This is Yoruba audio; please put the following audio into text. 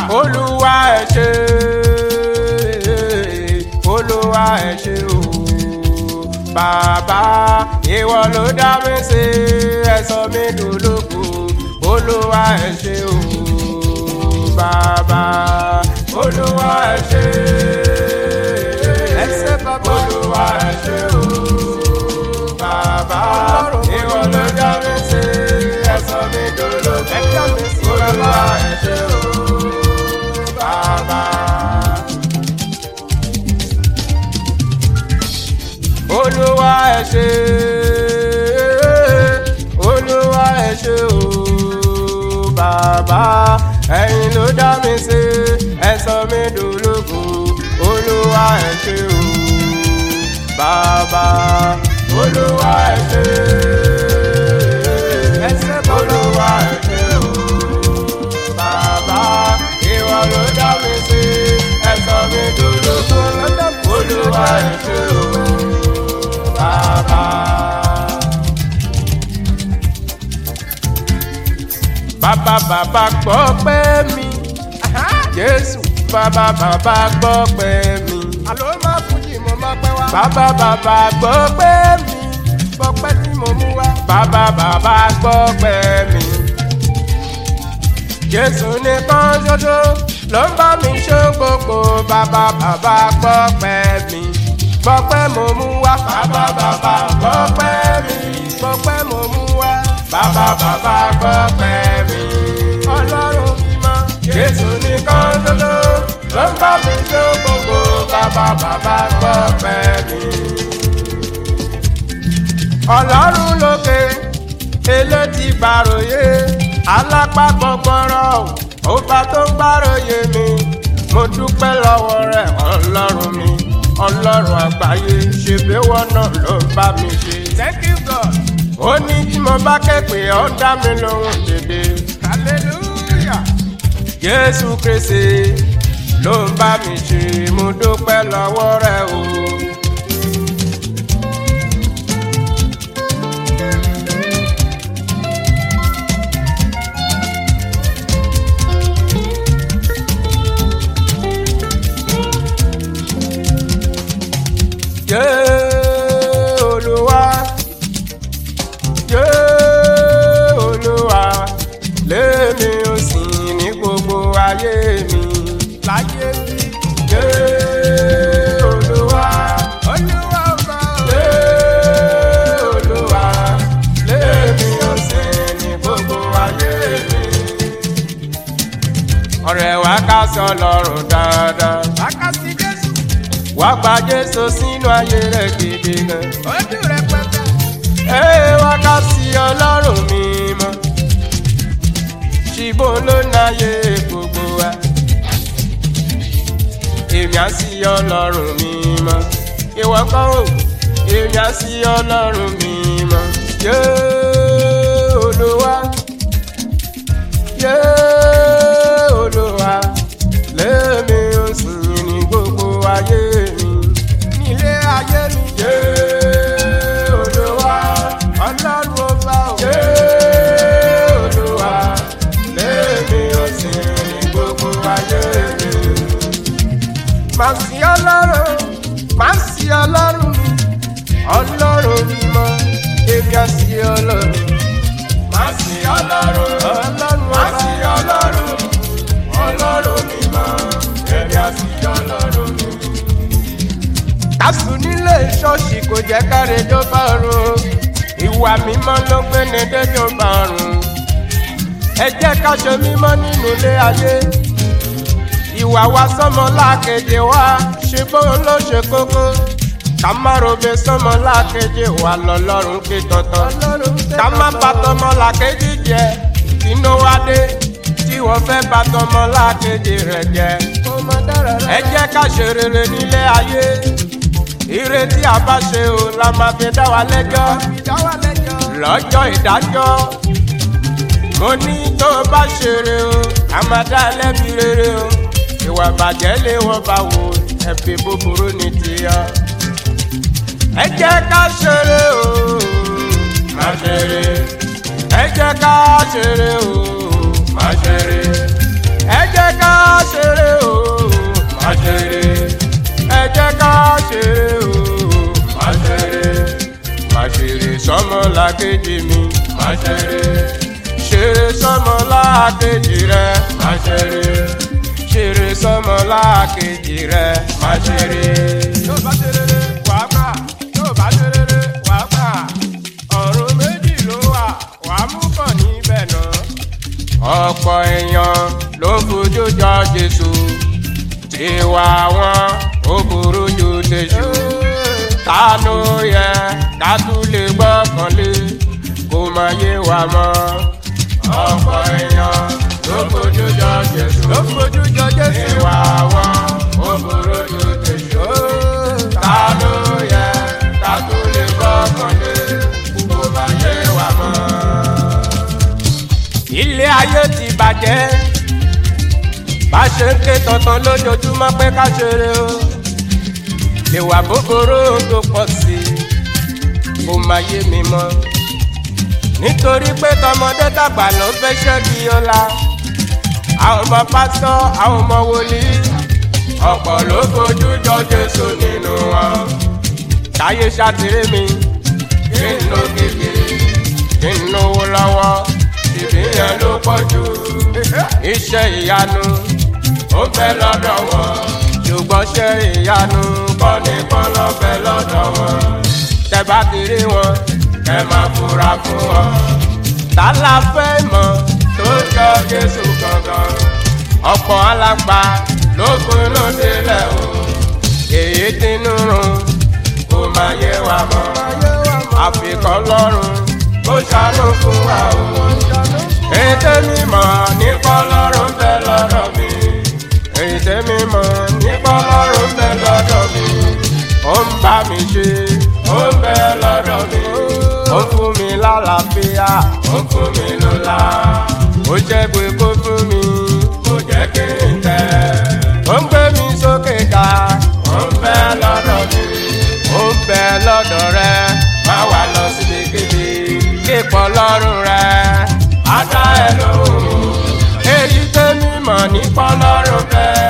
olúwa ẹ ṣé olúwa ẹ ṣé o bàbá ìwọ ló dá mi sí ẹ̀sọ́ mi dòlógo olúwa ẹ ṣé o bàbá olúwa ẹ ṣé Ẹsẹ̀ bàbá. olúwa ẹ ṣé o bàbá ìwọ ló dá mi sí ẹ̀sọ́ mi dòlógo Ẹ dá mi sí, olúwa bàbá. ẹ ṣé o bàbá. olúwa ẹ ṣé olúwa ẹ ṣé o bàbá ẹ̀yin ló dá mi sí ẹ sọ mí dológo olúwa ẹ ṣé o bàbá olúwa ẹ ṣé Ẹsẹ̀ bàbá. olúwa ẹ ṣé o bàbá ìwọ ló dá mi sí ẹ sọ mí dológo olúwa ẹ ṣé o bàbá. bàbá bàbá gbọ́ pẹ́ mi jésù bàbá bàbá gbọ́ pẹ́ mi Àlọ́ máa fújì mo máa pẹ́ wá. bàbá bàbá gbọ́ pẹ́ mi Gbọ̀pẹ́ tí mo mú wá. bàbá bàbá gbọ́ pẹ́ mi jésù nìkan ṣoṣo ló ń bá mi ṣe gbogbo bàbá bàbá gbọ́ pẹ́ mi gbọ́ pẹ́ mo mú wá bàbá bàbá gbọ́ pẹ́ mi gbọ́ pẹ́ mo mú wá bàbá bàbá gbọ́ pẹ́ mi ọlọ́run mímọ́ jésù nìkan ṣoṣo ló ń bá mi ṣe gbogbo bàbá bàbá gbọ́ pẹ́ mi ọlọ́run lókè elétí gbàròyé alápá gbọgbọrọ ọba tó ń gbàròyé mi mo dúpẹ́ lọ́wọ́ rẹ̀ ọlọ́run mi ọlọ́run àgbáyé ṣèbéwọ́ náà ló ń bá mi ṣe. Thank you God. ó ní tí mo bá ké pè ọ́ dá mi lóhùn dédé. Hallelujah. jésù kristi ló ń bá mi ṣe mo dúpẹ́ lọ́wọ́ rẹ̀ o. Jẹ́ Olúwa, jẹ́ Olúwa, lèmi ò sìn ní gbogbo ayé mi. Láyé bí. Jẹ́ Olúwa, Olúwa ọba o. jẹ́ Olúwa, lèmi ò sìn ní gbogbo ayé mi. Ọ̀rẹ́ wa ká sọ lọ́rùn dáadáa, Wákàtí Jésù. wá gba Jésù sínú ayé rẹ̀ gidi gan. Ojú rẹ̀ pẹ́pẹ́. Ee wákàtí ọlọ́run mímọ́ ṣìbò ló náyé gbogbo wa èmi á sí ọlọ́run mímọ́ ìwọ kọ́ ò èmi á sí ọlọ́run mímọ́ yé olúwa yé olúwa lèmi ò sìn ní gbogbo ayé mi Nílé ayé mi. yé olúwa. Ọlọ́run ọba o. Ṣé Olúwa lèmi ò sì ní gbogbo ayé mi? Màá sí ọlọ́run. Màá sí ọlọ́run mi. Ọlọ́run mímọ́, Èmi á sí ọlọ́run. má sí Ọlọ́run. Ọlọ́run Má ọba. sí Ọlọ́run. Ọlọ́run mímọ́, èmi á sí Ọlọ́run mi. Kásù nílé ṣọ́ọ̀ṣì kò jẹ́ káre jó bá run. Ìwà mímọ́ ló gbé ní déjọ́ bàrùn. Ẹ jẹ́ ká ṣe mímọ́ nínú ilé ayé. Ìwà wa sọ́mọ lákejì wa, Ṣé bóun ló ṣe kókó? ká má robe sọ́mọ lákejì wa lọ́lọ́run ké tọ̀tọ̀. Ọlọ́run tẹ́ ká má lọ́tọ̀. bàtọmọ làkejì jẹ kínú wá dé tí wọ́n fẹ́ bàtọmọ làkejì rẹ̀ jẹ. Kó má dára rárá. ẹ jẹ́ ká ṣe rere nílé ayé ire tí a bá ṣe o la máa fi dá wa lẹ́jọ́ Ìdá wa lẹ́jọ́. lọ́jọ́ ìdájọ́ mo ní tó o bá ṣe re o a máa dá ẹ lẹ́bi rere o ìwà bàjẹ́ lé wọ́n bá wo ẹ̀bí búburú ní tìyọ. ẹ jẹ́ ká ṣeré o má ṣeré ẹ jẹ́ ká ṣeré o má ṣeré ẹ jẹ́ ká làkejì mi má ṣeré ṣeré sọmọ làkejì rẹ má ṣeré ṣeré sọmọ làkejì rẹ má ṣeré. yóò bá ṣeré wàá gbà yóò bá ṣeré wàá gbà ọ̀run méjì ló wà wàá mú kàn níbẹ̀ náà. ọ̀pọ̀ èèyàn ló fojú jọ jésù tiwa wọn ó burú ju tèṣù ta ló yẹ ká tún lè gbọ́kànlé kó má yé wa mọ́. ọ̀pọ̀ èèyàn ló fojú jọ jésù ló fojú jọ jésù tiwa wọn ó burú ju tèṣù ta ló yẹ ká tún lè gbọ́kànlé kó má yé wa mọ́. ilé ayé ti bàjẹ́ bá ṣe ń ké tọ̀tàn lójoojúmọ́ pé ká ṣeré o ìwà búburú tó pọ̀ sí i kò má yé mi mọ́ nítorí pé tọmọdé tàgbà ló fẹ́ ṣẹ́gi ọ̀la àwọn ọmọ pásítọ̀ àwọn ọmọ wòlíì ọ̀pọ̀ ló fojú jọ Jésù nínú wọn táyé ṣàtìrí mi kí n lo gègé kí n lówó lọ́wọ́ ìbí yẹn ló pọ̀ jù iṣẹ́ ìyanu ó bẹ lọ́dọ̀ wọn ṣùgbọ́n ṣe ìyanu kọ́ ní kọ́ lọ́bẹ̀ lọ́dọ̀ wọn tẹ́bá kiri wọn ẹ má fura fún wọn. ta la fẹ́ mọ̀ tó jọ Jésù gangan ọ̀pọ̀ alágbá ló gbóná délẹ̀ o èyí tinú run kò má yé wa mọ́ àfikọ́ lọ́rùn kó ṣàánú fún wa o ètè mímọ́ nípa ọlọ́run bẹ lọ́dọ̀ mi ètè mímọ́ nípa ọlọ́run bẹ lọ́dọ̀ mi ó ń bá mi ṣe ó ń bẹ lọ́dọ̀ mi ó fún mi lálàáfíà ó fún mi lọ́lá ó jẹ́ pé kó fún mi kó jẹ́ kí n tẹ̀ ó ń gbé mi sókè ká ó ń bẹ lọ́dọ̀ mi ó ń bẹ lọ́dọ̀ rẹ má wà lọ síbikíbi kíkọ́ lọ́rùn rẹ ada ẹ lóhùn èyí tẹ́mi mọ̀ nípa lọ́rùn bẹ́ẹ̀.